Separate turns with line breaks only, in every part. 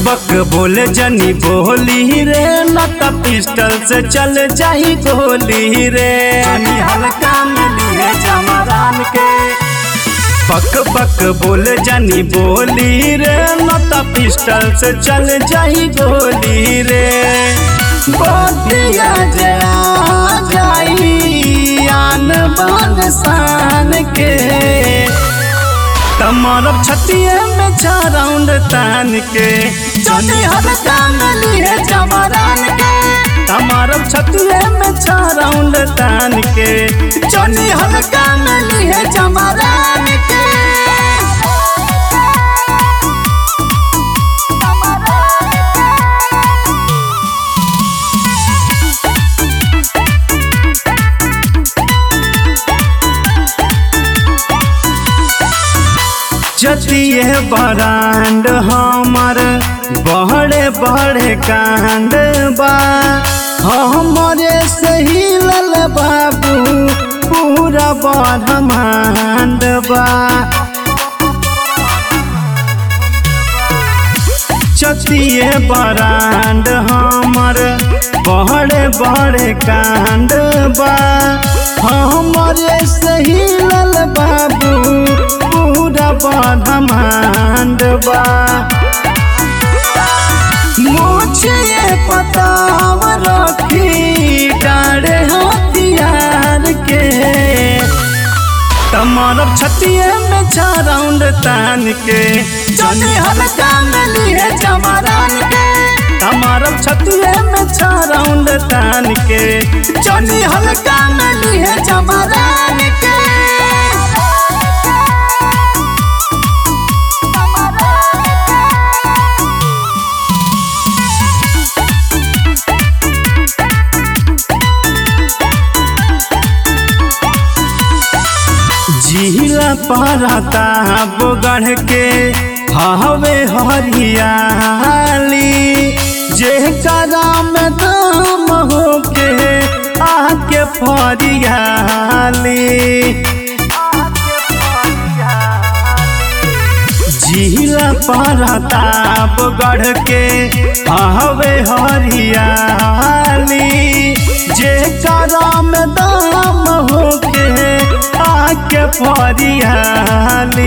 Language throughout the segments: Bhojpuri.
बक बोले जनी बोली रे नत पिस्टल से चल जाई गोली रे जनी हल्का मिली है जमरान के बक बक बोले जनी बोली रे नत पिस्टल से चल जाई गोली रे बोलिया जया जाई आन बान शान के तमारब छतिए में छा राउंड तान के चली हल्का मिली है जमरान के तमारब छतिए में छा राउंड तान के चली हल्का मिली है जमरान के जतिए बरांड हमर बड़े बड़े कांड बा हमरे सही लल बाबू पूरा ब्रह्मांड बा चतिए बरांड हमर बड़े बड़े कांड बा हमरे सही लल बाबू पूरा ब्रह्मांड बा मुझे पताव रखी डारे हथियार के तमारब छतिए में छा राउंड तान के चली हल्का मिली है जमरान के तमारब छतिए में छा राउंड तान के चली हल्का मिली है जमरान के जिला पारता बोगढ़ के हवे हरियाली जे करा में दाम होके आके फरियाली जिला पारता बोगढ़ के हवे हरियाली जे करा में दाम होके आके फरियाली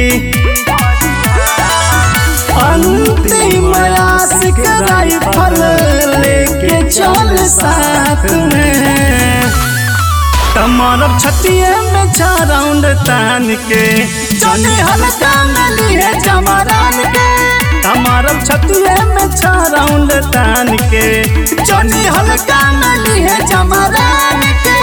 अंतिम आशिक राइफल लेके चल साथ में तमारब छतिए में छा राउंड तान के चली हल्का मिली है जमरान के तमारब छतिए में छा राउंड तान के चली हल्का मिली है जमरान के